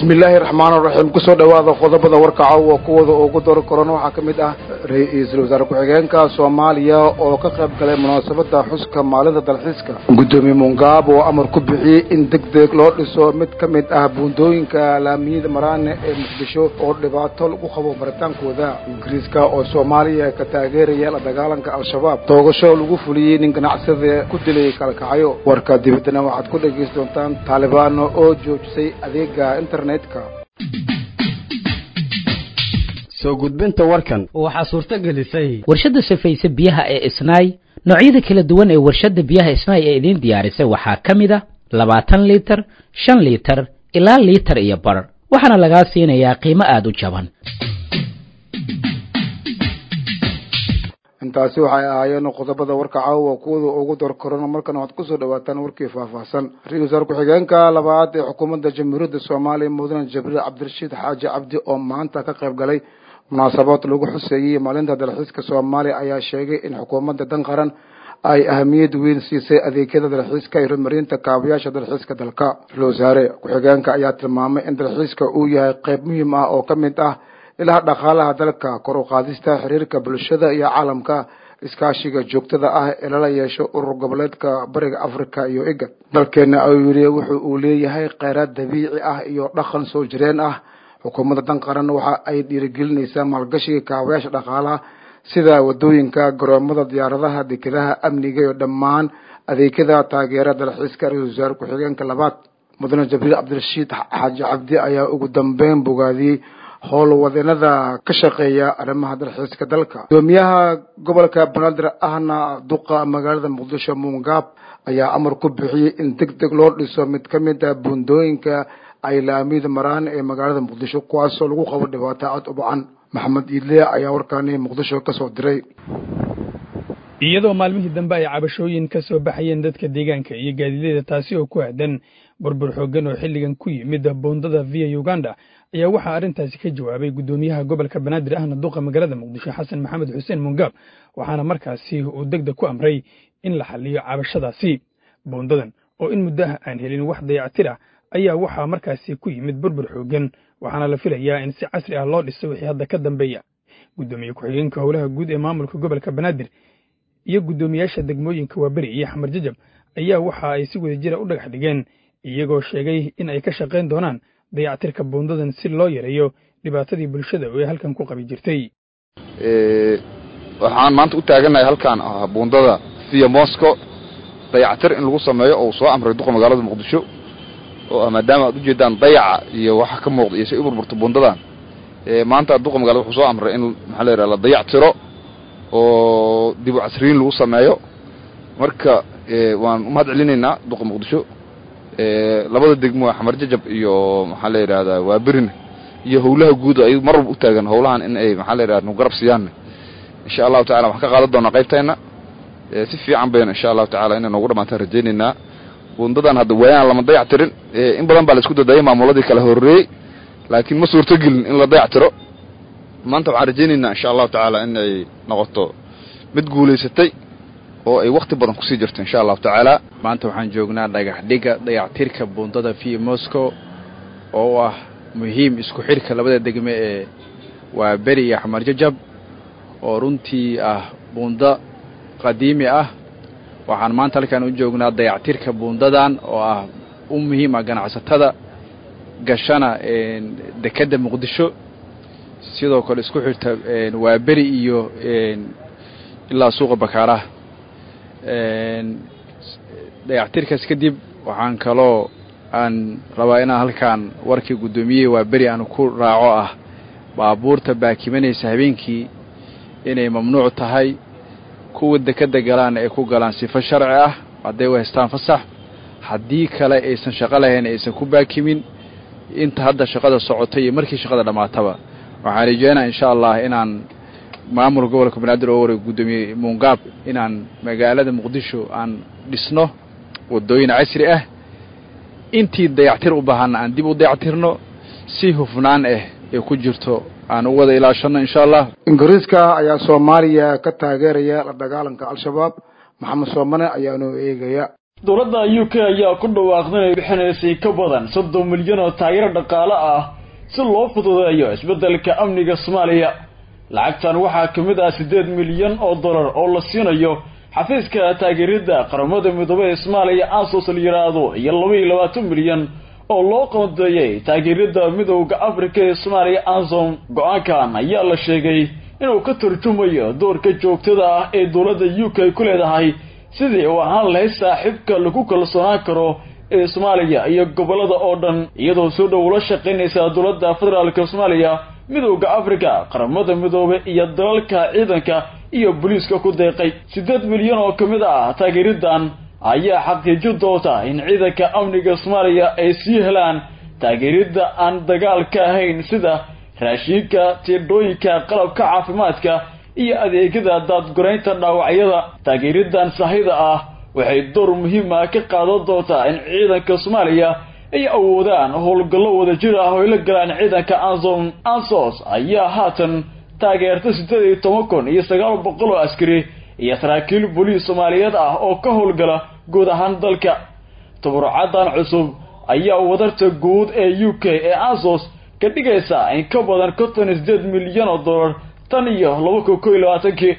bismi illaahi raxmaan raxiim kusoo dhowaada qodobada warka caawa kuwooda ugu dor korona waxaa ka mid ah ra-iisul wasaare ku-xigeenka soomaaliya oo ka qayb galay munaasabada xuska maalinta dalxiiska guddoomiye mungaab oo amar ku bixiyey in deg deg loo dhiso mid ka mid ah buundooyinka laamiyada maraane ee muqdisho oo dhibaato lagu qabo maritaankooda ingiriiska oo soomaaliya ka taageeraya la dagaalanka al-shabaab toogasho lagu fuliyey nin ganacsada ku dilay kalkacyo warka dibaddana waxaad ku dhegaysan doontaan taalibaano oo joojisay adeega internetka soo gudbinta warkan waxaa suurto gelisay warshadda safayse biyaha ee isnaay noocyada kala duwan ee warshadda biyaha isnaay ee idiin diyaarisay waxaa ka mid a labaatan liitar shan liitar ilaa liitar iyo bar waxaana lagaa siinayaa qiimo aada u jaban intaasi waxay ahaayeen qodobada warka caawa kuwada ugu dor korona markana waxaad kusoo dhawaataan warkii faahfaahsan ra-isul wasaare ku-xigeenka labaad ee xukuumadda jamhuuriyadda soomaaliya mudane jibriil cabdirashiid xaaji cabdi oo maanta ka qayb galay munaasabad lagu xuseeyey maalinta dalxiiska soomaaliya ayaa sheegay in xukuumadda dan qaran ay ahamiyad weyn siisay adeegyada dalxiiska iyo horumarinta kaabayaasha dalxiiska dalka ra-isul wasaare ku-xigeenka ayaa tilmaamay in dalxiiska uu yahay qayb muhiim ah oo ka mid ah ilaha dhaqaalaha dalka kor u qaadista xiriirka bulshada iyo caalamka iskaashiga joogtada ah ee lala yeesho urur goboleedka bariga africa iyo iga dalkeena ayuu yidhi wuxu uu leeyahay kheyraad dabiici ah iyo dhaqan soo jireen ah xukuumadda dan qaran waxa ay dhiirigelinaysaa maalgashiga kaabayaasha dhaqaalaha sida wadooyinka garoomada diyaaradaha dekedaha amniga iyo dhammaan adeegyada taageera dalxiiska ra-isul wasaare ku-xigeenka labaad mudane jibriil cabdirashiid xaaji cabdi ayaa ugu dambeyn bogaadiyey howlwadeenada ka shaqeeya arrimaha dalxiiska dalka gudoomiyaha gobolka banaadir ahna duqa magaalada muqdisho muungaab ayaa amar ku bixiyey in deg deg loo dhiso mid ka mid ah buundooyinka ay laamiyada maraan ee magaalada muqdisho kuwaasoo lagu qabo dhibaato aad u bacan maxamed iidle ayaa warkaani muqdisho kasoo diray iyadoo maalmihii dambe ay cabashooyin ka soo baxayeen dadka deegaanka iyo gaadiidyada taasi oo ku aadan burbur xooggan oo xilligan ku yimid buundada via uganda ayaa waxaa arrintaasi ka jawaabay guddoomiyaha gobolka banaadir ahna duqa magaalada muqdisho xasan maxamed xuseen mungaab waxaana markaasi uu degdeg ku amray in la xaliyo cabashadaasi buundadan oo in muddaha aan helin wax dayactir ah ayaa waxaa markaasi ku yimid burbur xooggan waxaana la filayaa in si casri ah loo dhiso wixii hadda ka dambeeya guddoomiye ku-xigeenka howlaha guud ee maamulka gobolka banaadir iyo guddoomiyaasha degmooyinka waaberi iyo xamar jajab ayaa waxa ay si wada jira u dhagax dhigeen iyagoo sheegay in ay ka shaqayn doonaan dayactirka buundadan si loo yareeyo dhibaatadii bulshada oo ay halkan ku qabi jirtay waxaan maanta u taagannahay halkaan ah buundada via mosco dayactir in lagu sameeyo oo uu soo amray duqa magaalada muqdisho oo ah maadaama aad ujeedaan dayaca iyo waxa ka muuqda iyo say u burburto buundadan maanta duqa magaalada wuxuu soo amray in maxaa la yidhaha la dayactiro oo dib u casriyin lagu sameeyo marka waan u mahad celinaynaa duqa muqdisho labada degmo xamar jajab iyo maxaa la yidhahdaa waaberin iyo howlaha guud ay mar walba u taagan howlahan in ay maxaa la yidhahda nu garab siiyaan insha allahu tacala waxaan ka qaadan doonaa qaybteenna si fiican bayna insha allahu tacala inay noogu dhammaantaan rajaynaynaa bundadan hadda waayaan lama dayac tirin in badan baa la isku dadayay maamuladii kala horreeyey laakiin ma suurtogelin in la dayac tiro maanta waxaan rajaynaynaa insha allahu tacaala in ay noqoto mid guulaysatay oo ay wakti badan kusii jirto insha allahu tacaala maanta waxaan joognaa dhagax dhiga dayactirka buundada via moscow oo ah muhiim isku xidhka labada degme ee waa beri iyo xamar jajab oo runtii ah buundo qadiimi ah waxaan maanta halkaan u joognaa dayactirka buundadan oo ah u muhiim ah ganacsatada gashana dekedda muqdisho sidoo kale isku xirta waa beri iyo ilaa suuqa bakaaraha dayactirkaas kadib waxaan kaloo aan rabaa inaan halkaan warkii guddoomiyihii waa beri aan ku raaco ah baabuurta baakimanaysa habeenkii inay mamnuuc tahay kuwa dekedda galaan ay ku galaan sifo sharci ah hadday u haystaan fasax haddii kale aysan shaqo lahayn aysan ku baakimin inta hadda shaqada socota iyo markii shaqada dhammaataba waxaan rajeynaa insha allah inaan maamul gobolka banaadir oo wareeg guddoomiye muungaab inaan magaalada muqdisho aan dhisno waddooyin casri ah intii dayactir u baahanna aan dib u dayactirno si hufnaan ah ee ku jirto aan u wada ilaashanno insha allah ingiriiska ayaa soomaaliya ka taageeraya la dagaalanka al-shabaab maxamed soomane ayaanu eegaya dowladda u k ayaa ku dhawaaqday inay bixinaysay ka badan soddon milyan oo taageero dhaqaale ah si loo fududeeyo isbeddelka amniga soomaaliya lacagtan waxaa ka mid ah siddeed milyan oo dollar oo la siinayo xafiiska taageeridda qaramada midoobey ee soomaaliya asos la yidhaahdo iyo laba iyo labaatan milyan oo loo qoondeeyey taageeridda midowda afrika ee soomaaliya ansom go-aankan ayaa la sheegay inuu ka turjumayo doorka joogtada ah ee dowladda u k ku leedahay sidii uu ahaan lahayd saaxiibka lagu kalsoonaan karo ee soomaaliya iyo gobollada oo dhan iyadoo soo dhow ula shaqaynaysa dowladda federaalka soomaaliya midowda afrika qaramada midoobe iyo dalalka ciidanka iyo booliiska ku deeqay siddeed milyan oo ka mid ah taageeriddan ayaa xaqiijin doonta in ciidanka amniga soomaaliya ay sii helaan taageeridda aan dagaalka ahayn sida raashiinka tiidhooyinka qalabka caafimaadka iyo adeegyada daadguraynta dhaawacyada taageeriddan sahida ah waxay door muhiim ah ka qaadan doontaa in ciidanka soomaaliya ay awoodaan howlgallo wadajir ah oo ay la galaan ciidanka ansom ansos ayaa haatan taageerta siddeed iyo toban kun iyo sagaal boqol oo askari iyo saraakiil booliis soomaaliyeed ah oo ka howlgala guud ahaan dalka tabarucadan cusub ayaa wadarta guud ee u k ee ansos ka dhigaysa in ka badan konton iyo siddeed milyan oo dollar tan iyo laba kun kow iyo labaatankii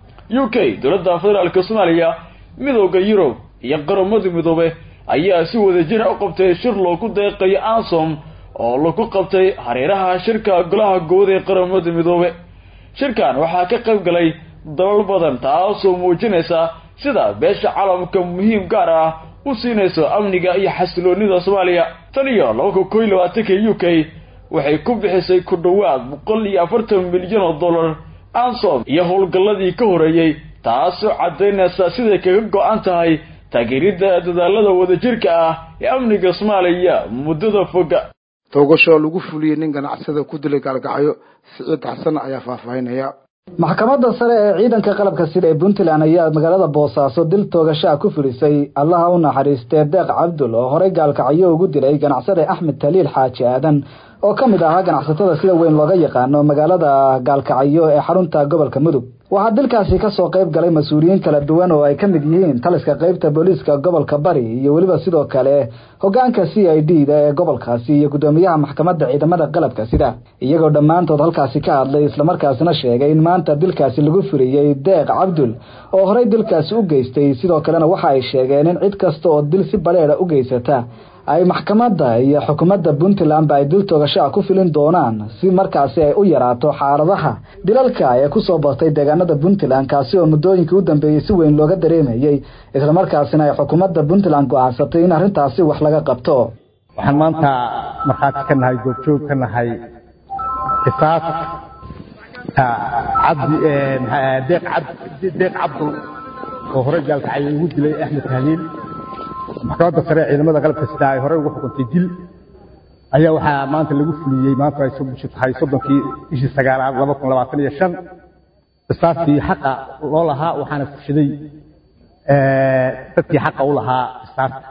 u k dowladda federaalka soomaaliya midowda yurub iyo qaramada midoobe ayaa si wadajira u qabtay shir loogu deeqayo ansom oo lagu qabtay hareeraha shirka golaha guud ee qaramada midoobe shirkan waxaa ka qayb galay dalal badan taasoo muujinaysa sida beesha caalamka muhiim gaar ah u siinayso amniga iyo xasiloonida soomaaliya tan iyo laba kun kow iyo labaatanka u k waxay ku bixisay ku dhowaad boqol iyo afartan milyan oo dollar ansom iyo howlgalladii ka horeeyey taasoo caddaynaysa siday kaga go-an tahay taageeridda dadaalada wadajirka ah ee amniga soomaaliya muddada foga toogasho lagu fuliyey nin ganacsada ku dilay gaalgacyo siciid xasan ayaa faahfaahinaya maxkamadda sare ee ciidanka qalabka sida ee puntland ayaa magaalada boosaaso dil toogashaa ku fulisay allaha u naxariistee deeq cabdul oo horey gaalkacyo ugu dilay ganacsade axmed taliil xaaji aadan oo ka mid ahaa ganacsatada sida weyn looga yaqaano magaalada gaalkacyo ee xarunta gobolka mudug waxaa dilkaasi kasoo qayb galay mas-uuliyiin kala duwan oo ay ka mid yihiin taliska qaybta booliiska gobolka bari iyo weliba sidoo kale hogaanka c i d da ee gobolkaasi iyo guddoomiyaha maxkamadda ciidamada qalabka sida iyagoo dhammaantood halkaasi ka hadlay islamarkaasina sheegay in maanta dilkaasi lagu fuliyey deeq cabdul oo horey dilkaasi u geystay sidoo kalena waxa ay sheegeen in cid kasta oo dil si baleeda u geysata ay maxkamadda iyo xukuumadda puntlandba ay dil toogashaa ku filin doonaan si markaasi ay u yaraato xaaladaha dilalka ee kusoo batay deegaanada puntland kaasi oo muddooyinkii u dambeeyey si weyn looga dareemayey islamarkaasina ay xukuumadda puntland go-aansatay in arrintaasi wax laga qabto waxaan maanta markhaati ka nahay goobjoog ka nahay qisaas deeq cabdul oo horey gaalkacay ugu dilay axmed tahliil maxkamadda sare ciidamada qalabka sida ay horey ugu xukuntay dil ayaa waxaa maanta lagu fuliyey maanta ay bishu tahay soddonkii bishii sagaalaad laba kun labaatan iyo shan qisaastii xaqa loo lahaa waxaana fushaday dadkii xaqa u lahaa qisaasta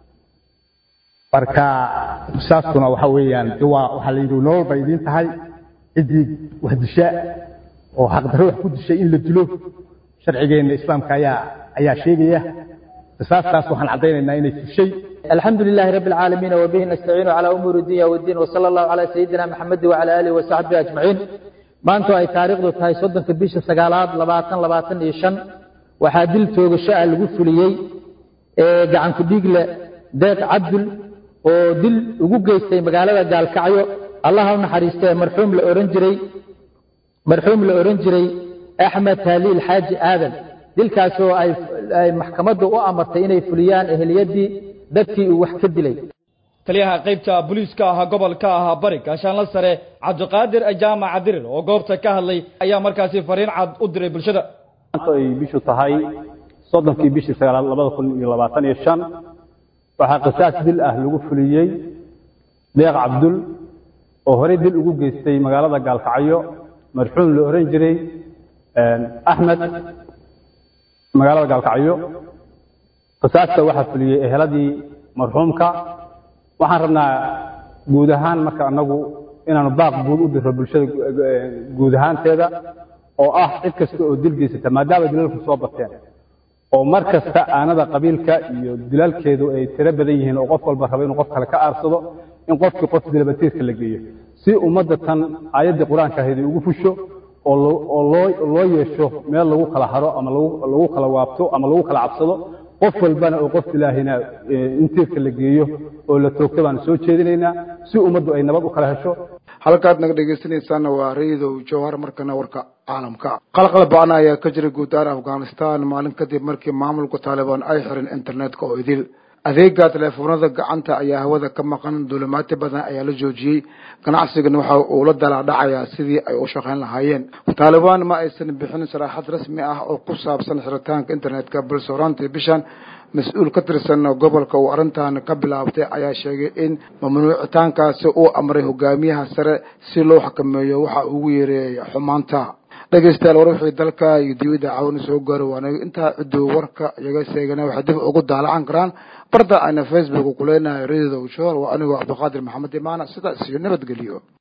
marka qisaastuna waxa weeyaan waa waxaa la yidhi nolol bay idiin tahay ciddii wax disha oo xaqdarro wax ku dishay in la dilo sharcigeenna islaamka ayaa ayaa sheegaya qisaastaas waxaan caddaynaynaa inay fushay الحمد لله رب العالمين وبه نستعين على أمور الدنيا والدين وصلى الله على سيدنا محمد وعلى آله وصحبه أجمعين maanta ay taariikhdu tahay soddonka bisha sagaalaad labaatan labaatan iyo shan waxaa dil toogasho-a lagu fuliyey gacan ku-dhiigle deeq cabdul oo dil ugu geystay magaalada gaalkacyo allaha u naxariistee marxuum la ohan jiray marxuum la odhan jiray axmed taaliil xaaji aadan dilkaas oo ay maxkamaddu u amartay inay fuliyaan ehliyadii dadkii uu wax ka dilay taliyaha qaybta booliiska ahaa gobolka ahaa bari gaashaanla sare cabdiqaadir jaamac dirir oo goobta ka hadlay ayaa markaasi fariin cad u diray bulshada maanta ay bishu tahay soddonkii bishii sagaalaad labada kun iyo labaatan iyo shan waxaa qisaas dil ah lagu fuliyey deeq cabdul oo horey dil ugu geystay magaalada gaalkacyo marxuum la ohan jiray axmed magaalada gaalkacyo qisaasta waxaa fuliyey eheladii marxuumka waxaan rabnaa guud ahaan marka anagu inaanu baaq guud u diro bulshada guud ahaanteeda oo ah cid kasta oo dil geysata maadaama dilalku soo bateen oo mar kasta aanada qabiilka iyo dilaalkeedu ay tiro badan yihiin oo qof walba raba inuu qof kale ka aarsado in qofkii qof dilabatiirka la geeyo si ummadda tan aayaddii qur-aanka ahayd ay ugu fusho oo oo loo loo yeesho meel lagu kala haro ama lagu lagu kala waabto ama lagu kala cabsado qof walbana oo qof ilaahina in tiirka la geeyo oo la toogto baanu soo jeedinaynaa si ummaddu ay nabad u kala hesho halkaad naga dhegaysanaysaana waa raidow jawhar markana warka caalamka qalqal ba-ana ayaa ka jira guud ahaan afghanistan maalin kadib markii maamulka taalibaan ay xirin internetka oo idil adeega teleefoonada gacanta ayaa hawada ka maqan duulimaati badan ayaa la joojiyey ganacsigana waxa uu la dalaadhacayaa sidii ay u shaqayn lahaayeen taalibaan ma aysan bixin saraaxad rasmi ah oo ku saabsan xiritaanka internetka balse horaantii bishan mas-uul ka tirsan gobolka uu arrintan ka bilaabtay ayaa sheegay in mamnuucitaankaasi uu amray hogaamiyaha sare si loo xakameeyo waxa ugu yeereeyay xumaanta dhegeystayaal war wixii dalka iyo dibadda caawina soo gaaro waanaga intaa ciduu warka iyaga seegana waxay dib ugu daalacan karaan barda ayna facebook ku leenahay radio show waa anigoo cabdiqaadir maxamed imaana sidaas iyo nabadgeliyo